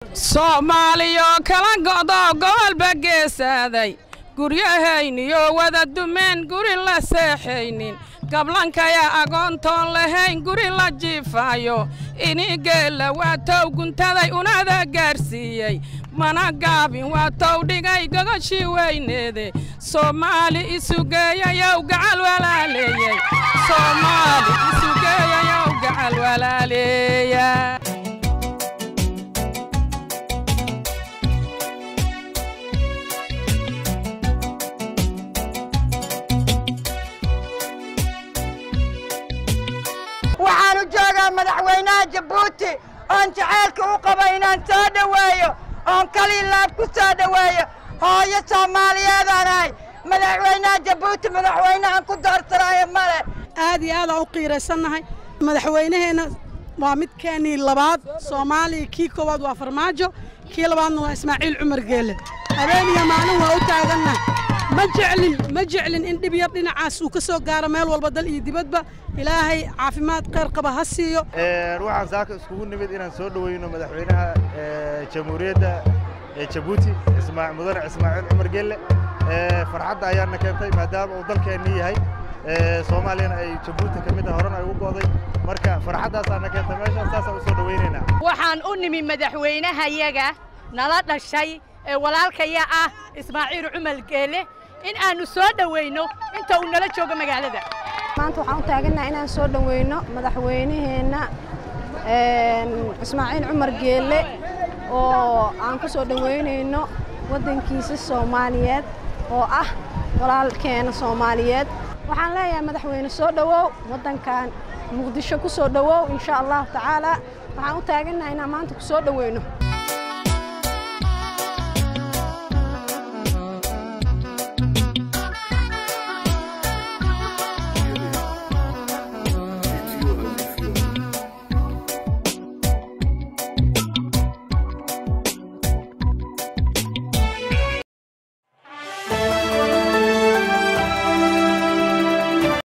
soomaaliyo kala go'doo gobolba geesaaday guryahayniyo wada dumeen guri la seexaynin gablankaya agoontoon lahayn guri la jiifaayo inigeella waa tow guntaday unada gaarsiiyey mana gaabin waa tow dhigay gogoshii weyneede soomaali isugeeyayow gacal walaaleeyey soomaali isugeeyayow gacal walaaleeya waxaanu joogaa madaxweynaha jabuuti oon jacaylka u qaba inaan soo dhoweeyo oon kaliilaab ku soo dhoweeyo hooyo soomaaliyeedaan ahay madaxweynaha jabuuti madaxweynehan ku doorsanaayo male aad iyo aadaan u qiiraysannahay madaxweynaheenna waa midkeennii labaad soomaaliya kii koowaad waa farmaajo kii labaadna waa ismaaciil cumar geelle habeen iyo maalin waa u taagannahay ma jeclin ma jeclin in dhib yar dhinacaas uu ka soo gaaro meel walba dal iyo dibadba ilaahay caafimaad khayr qaba ha siiyo waxaan saaka iskugu nimid inaan soo dhoweyno madaxweynaha jamhuuriyadda jabuuti mudane ismaaciil cumar gelle farxadda ayaana keentay maadaama uu dalkeenni yahay soomaaliyana ay jabuuti ka mid ah horena ay ugu go'day marka farxaddaasaana keentay meeshaan saasaan u soo dhoweynaynaa waxaan u nimi madaxweynahayaga nala dhashay ee walaalkaya ah ismaaciil cumar geele in aannu soo dhoweyno inta uu nala joogo magaalada maanta waxaan u taagannaha inaan soo dhoweyno madaxweynaheenna ismaaciil cumar geelle oo aan ku soo dhoweynayno waddankiisa soomaaliyeed oo ah walaalkeena soomaaliyeed waxaan leeyahay madaxweyne soo dhowow waddankan muqdisho ku soo dhowow insha allahu tacaala waxaan u taagannaha inaan maanta ku soo dhoweyno